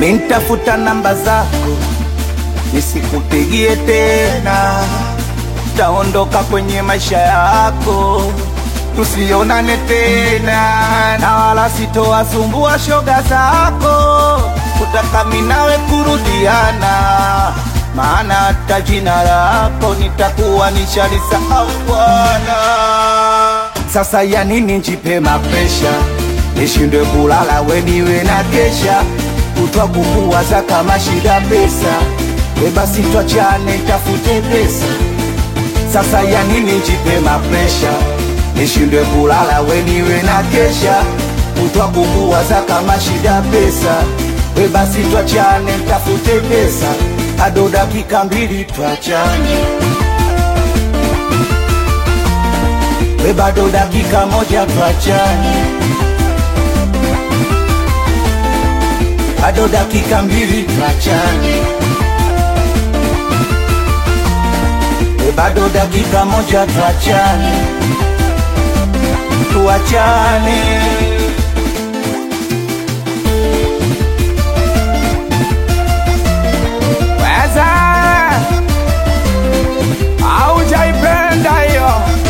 mintafuta namba zako nisikupigie tena, taondoka kwenye maisha yako tusionane tena, na wala sitowasumbua shoga zako kutaka minawe kurudiana, maana hata jina lako nitakuwa nishalisahau Bwana. Sasa ya nini njipe mapresha, nishindwe kulala weniwe na kesha, kutwa kukuwaza kama shida pesa, we basi twachane tafute pesa. Sasa ya nini njipe mapresha, nishindwe kulala weniwe na kesha, kutwa kukuwaza kama shida pesa, we basi twachane tafute pesa, ado dakika mbili twachane we bado dakika moja twachane, bado dakika mbili twachane, we bado dakika moja twachane, tuachane. Weza aujaipenda hiyo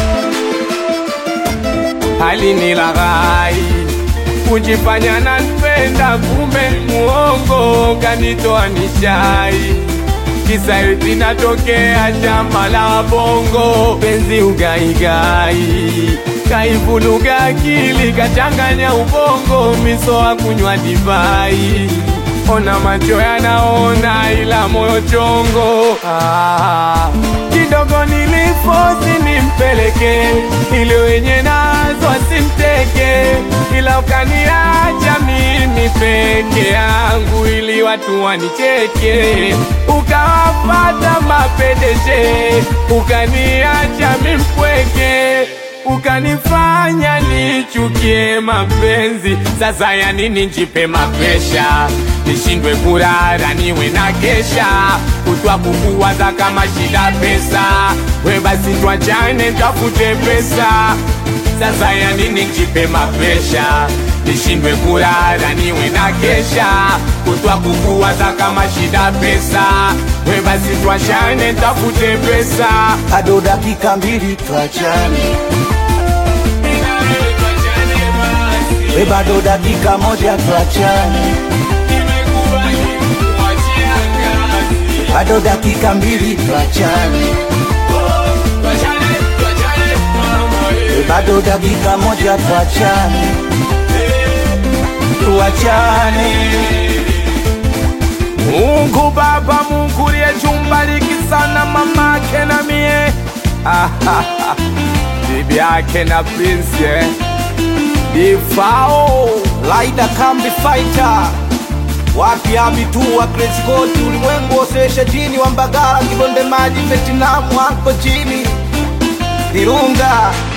hali ni laghai kujifanya nanipenda, kumbe muongo kanitoa nishai kisa eti natokea shamba la bongo, penzi ugaigai kaivuluga akili kachanganya ubongo, misoa kunywa divai ona macho yanaona ila moyo chongo ah, kidogo nilifosi nimpeleke ili wenye nazo asimteke, ila ukaniacha mimi peke yangu ili watu wanicheke, ukawapata mapedeshe, ukaniacha mimpweke ukanifanya nichukie mapenzi. Sasa ya nini njipe mapesha, nishindwe kurara niwe na kesha, kutwa kukuwaza kama shida pesa, we basi twachane tafute pesa. Sasa ya nini njipe mapesha, nishindwe kurara niwe na kesha, kutwa kukuwaza kama shida pesa, we basi twachane tafute pesa. bado dakika mbili twachane, we bado dakika moja twachane, bado dakika mbili twachane, we bado dakika moja twachane, tuachane. Mungu Baba, Mungu liyechumbariki sana mamake na mie Ah, ah, ah. bibi yake na prince eh. Difao Laida Kambi Fighter wapi abitua Crazy Coat ulimwengu osesha jini wa Mbagala Kibonde Maji Vietnam hapo chini Virunga